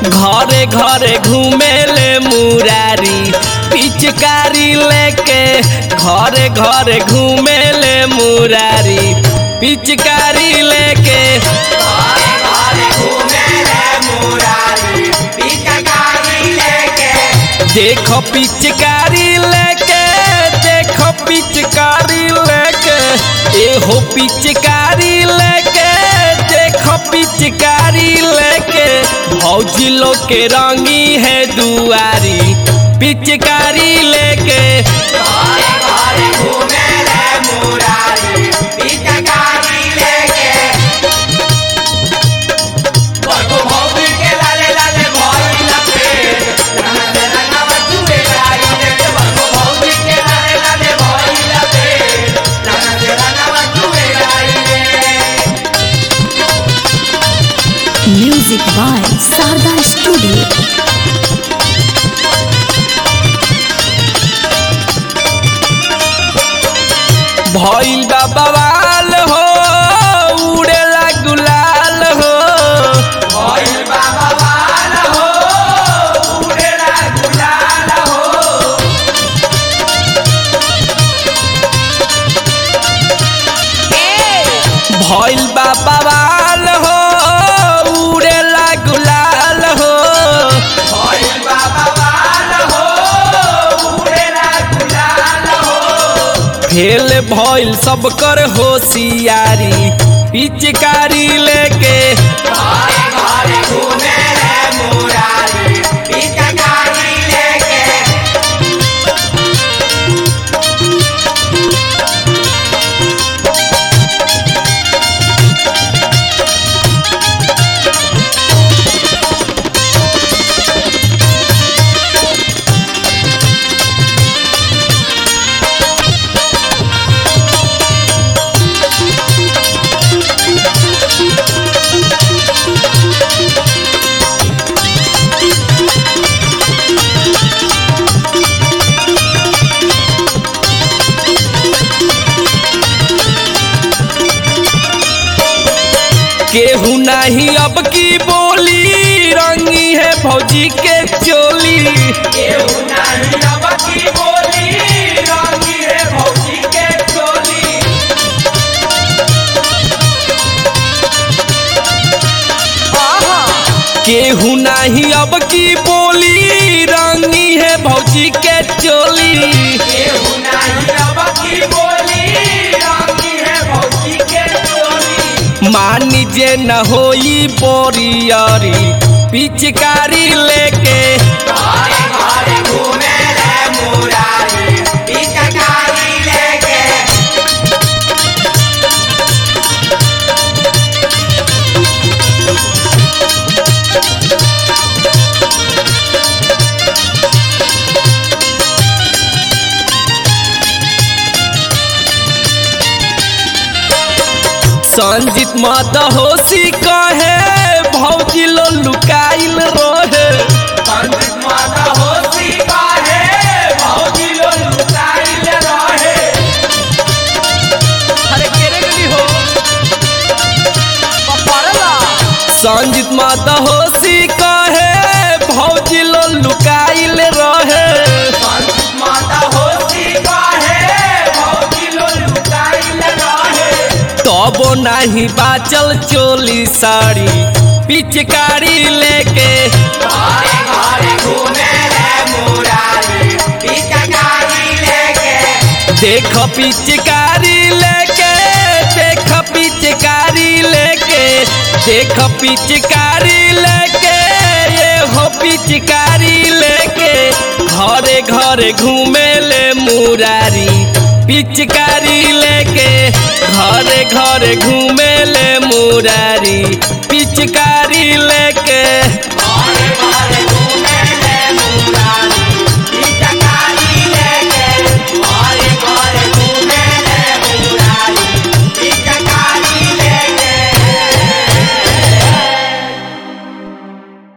घरे घरे घूमेले मुरारी पिचकारी लेके घरे घरे घूमेले मुरारी पिचकारी लेके देखो पिचकारी लेके देखो पिचकारी लेके एहो पिचकारी लेके देखो पिचकारी लेके भौजी लोग के रंगी है दुआरी पिचकारी लेके Music by Sarda Studio. भइल बा बवाल हो उड़ेला गुलाल हो भइल बा बवाल हो उड़ेला गुलाल हो फेल भइल सब कर होशियारी पिचकारी लेके केहू नहीं अब की बोली रंगी है फौजी के चोली केहू नहीं अब की बोली रंगी है फौजी के चोली केहू नहीं अब की बोली रंगी है भौजी के चोली केहू नहीं अब की बोली रंगी है भौजी के चोली मानी जे न होई बोरियरी पिचकारी लेके संजीत मत होशी कहे भौजी लो लुकाइल रहे संजीत मत होशी कहे भौजी लो लुकाइल रहे अरे केरे गली हो पपरला संजीत मत होशी कहे भौजी लो लुकाइल रहे संजीत मत होशी कहे भौजी लो लुकाइल रहे तबो नाही बाचल चोली साड़ी पिचकारी लेके देख पिचकारी लेके देख पिचकारी लेके देख पिचकारी लेके ये हो पिचकारी लेके घरे घरे घूमे ले मुरारी पिचकारी लेके घरे घरे घूमे ले मुरारी पिचकारी लेके